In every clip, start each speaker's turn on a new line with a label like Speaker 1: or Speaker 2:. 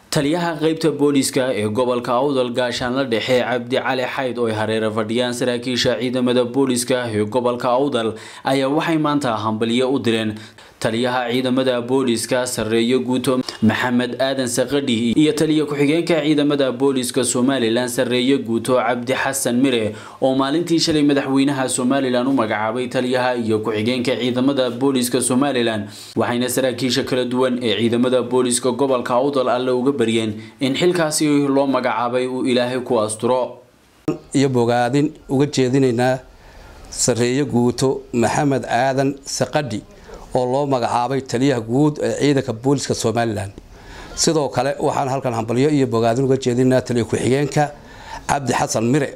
Speaker 1: taliyaha qeybta booliska ee gobolka awdal gaashaanla dhexe cabdi cali xayd oo ay hareera fadhiyaan saraakiisha ciidamada booliska ee gobolka awdal ayaa waxay maanta hambalyo u direen taliyaha ciidamada booliska sarreeyo guuto maxamed aadan saqadhi iyo taliya ku-xigeenka ciidamada booliska somalilan sarreeyo guuto cabdi xasan mire oo maalintii shalay madaxweynaha somalilan u magacaabay taliyaha iyo ku-xigeenka ciidamada booliska somalilan waxayna saraakiisha kala duwan ee ciidamada booliska gobolka awdal alle uga baryeen in xilkaasi loo magacaabay uu ilaahay ku asturo
Speaker 2: iyo bogaadin uga jeedinaynaa sarreeyo guuto maxamed aadan saqadhi oo loo magacaabay taliyaha guud ee ciidanka booliska somalilan sidoo kale waxaan halkan hambalyo iyo bogaadin uga jeedinaa taliya ku-xigeenka cabdi xasan mire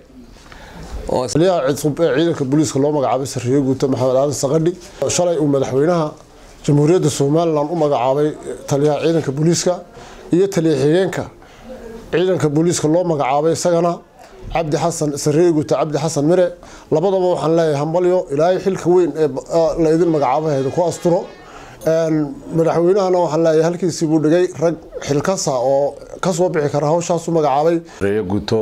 Speaker 3: taliyaha cusub ee ciidanka booliiska loo magacaabay sarreeyo guuto maxamed aadan saqadhi shalay uu madaxweynaha jamhuuriyadda somalilan u magacaabay taliyaha ciidanka booliiska iyo taliya xigeenka ciidanka booliiska loo magacaabay isagana cabdi xasan sarreeye guuta cabdi xasan mire labadaba waxaan leeyahay hambalyo ilaahay xilka weyn ee la idin magacaabahayda ku asturo madaxweynahana waxaan leeyahay halkiisii buu dhigay rag xilkasa oo kasoo bixi kara hawshaasu magacaabay
Speaker 4: sareeye guuto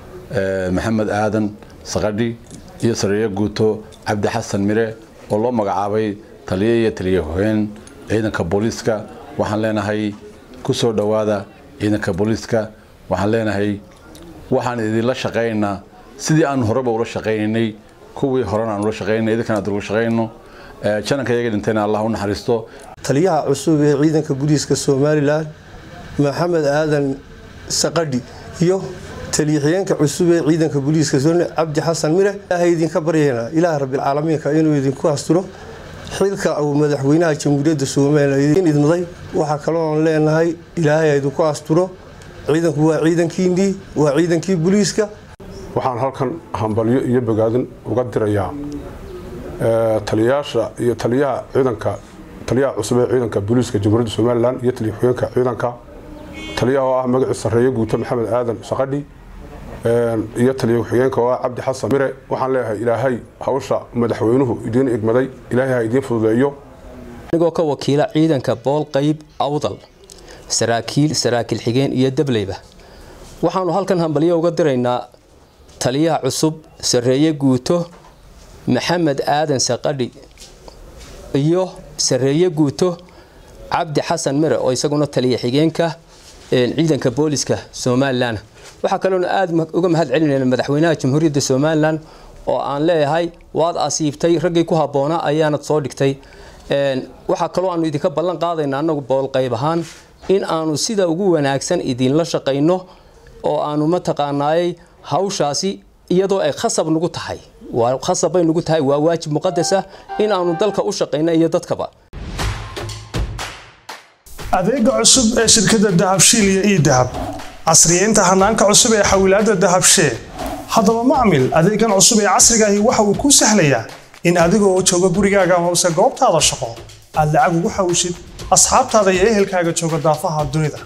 Speaker 4: maxamed aadan saqadhi iyo sareeye guuto cabdi xasan mire oo loo magacaabay taliye iyo taliye hogeen ciidanka booliiska waxaan leenahay kusoo dhowaada ciidanka booliiska waxaan leenahay waxaan idinla shaqaynaynaa sidii aan horeba ula shaqaynaynay kuwii horena aan ula shaqaynay idinkana ad ula shaqayno jananka iyaga dhintayna allah u naxariisto
Speaker 5: taliyaha cusub ee ciidanka booliiska somalilan maxamed aadan saqadhi iyo taliya-xigeenka cusub ee ciidanka booliiska cabdi xasan mire ilaahay idinka baryaynaa ilaah rabbilcaalamiinka inuu idinku asturo xilka uu madaxweynaha jamhuuriyadda somalilan idin idmaday waxaa kalooan leenahay ilaahay idinku asturo ciidanku waa ciidankiinnii waa ciidankii booliiska
Speaker 6: waxaan halkan hambalyo iyo bogaadin uga dirayaa taliyayaasha iyo taliyaha ciidanka taliyaha cusub ee ciidanka booliiska jamhuuriyadda somalilan iyo taliya xigeenka ciidanka taliyaha oo ah magaci sarreeye guuto maxamed aadan saqadhi iyo taliya ku-xigeenka oo ah cabdi xasan mire waxaan leeyahay ilaahay hawsha madaxweynuhu idiin igmaday ilaahay ha idiin fududeeyo
Speaker 7: anigoo ka wakiila ciidanka bool qayb awdal saraakiil saraakiil xigeen iyo dableyba waxaanu halkan hambalyo uga diraynaa taliyaha cusub sarreeye guuto maxamed aadan saqadhi iyo sareeye guuto cabdi xasan mire oo isaguna taliya xigeenka ciidanka booliska somalilan waxaa kaloona aada uga mahad celinayna madaxweynaha jamhuuriyadda somalilan oo aan leeyahay waad asiibtay raggii ku habboonaa ayaanad soo dhigtay waxaa kaloo aanu idinka ballan qaadayna annagu boolqayb ahaan in aanu sida ugu wanaagsan idinla shaqayno oo aanu mataqaanaayey hawshaasi iyadoo ay khasab nagu tahay waa khasab bay nagu tahay waa waajib muqadasa in aanu dalka u shaqayno iyo dadkaba
Speaker 8: adeega cusub ee shirkadda dahabshiil iyo ii dahab casriyeynta hanaanka cusub ee xawilaadda dahabshee haddaba macmil adeegan cusub ee casrigaahi waxa uu kuu sahlayaa in adigoo jooga gurigaaga hoose goobtaada shaqo aad lacag ugu xawshid asxaabtaada iyo ehelkaaga jooga daafaha dunida